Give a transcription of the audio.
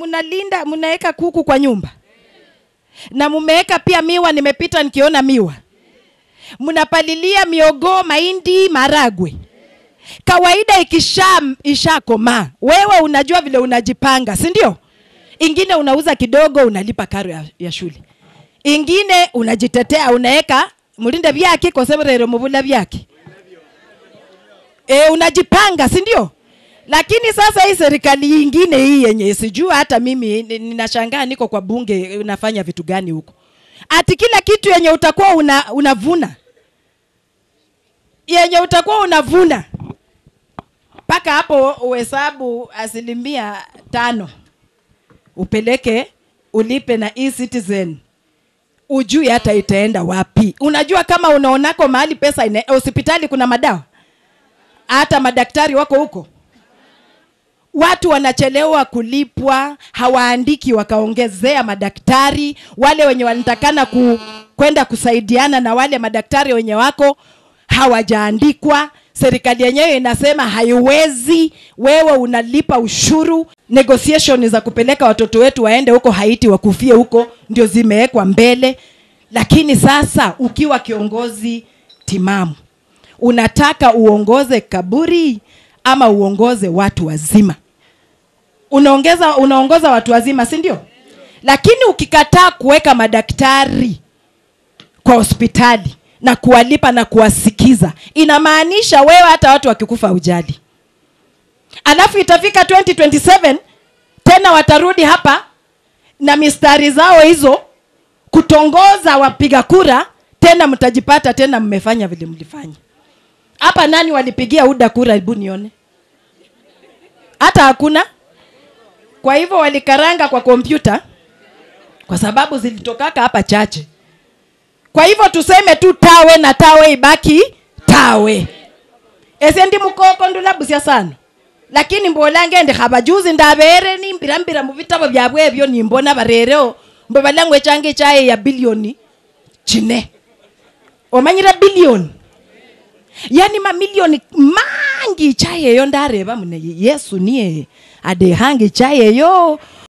mnalinda mnaweka kuku kwa nyumba na mumeweka pia miwa nimepita nikiona miwa mnapalilia miogoo mahindi maragwe kawaida ikisha ishakomaa wewe unajua vile unajipanga si ndio ingine unauza kidogo unalipa karo ya, ya shule ingine unajitetea unaweka mulinde vyake koseverero muvula vyake e, unajipanga si ndio lakini sasa hii serikali ingine hii yenye sijua hata mimi ni- ninashangaa niko kwa bunge unafanya vitu gani huko ati kila kitu yenye utakuwa una, unavuna yenye utakuwa unavuna mpaka hapo uhesabu asilimia tano upeleke ulipe na e-citizen ujui hata itaenda wapi unajua kama unaonako mahali pesa ina, hospitali kuna madawa hata madaktari wako huko watu wanachelewa kulipwa hawaandiki wakaongezea madaktari wale wenye wanatakana ku, kwenda kusaidiana na wale madaktari wenye wako hawajaandikwa serikali yenyewe inasema haiwezi wewe unalipa ushuru negotiation za kupeleka watoto wetu waende huko haiti wakufie huko ndio zimewekwa mbele lakini sasa ukiwa kiongozi timamu unataka uongoze kaburi ama uongoze watu wazima unaongeza unaongoza watu wazima si ndio lakini ukikataa kuweka madaktari kwa hospitali na kuwalipa na kuwasikiza inamaanisha wewe hata watu wakikufa ujali alafu itafika 2027 tena watarudi hapa na mistari zao hizo kutongoza wapiga kura tena mtajipata tena mmefanya vile mlifanya hapa nani walipigia uda kura hebu nione hata hakuna kwa hivyo walikaranga kwa kompyuta kwa sababu zilitokaka hapa chache kwa hivyo tuseme tu tawe na tawe ibaki tawe ese ndi mukoko ndulabusia sana lakini mbolange ndi khabajuzi ndabere nimbirambira mu bitabo byabwe ebyo nimbona barereo mbe balangwe change chaye ya bilioni chine omanyira bilioni yani mamilioni mangi chayeyo ndareva mune yesu niye adehange chayeyo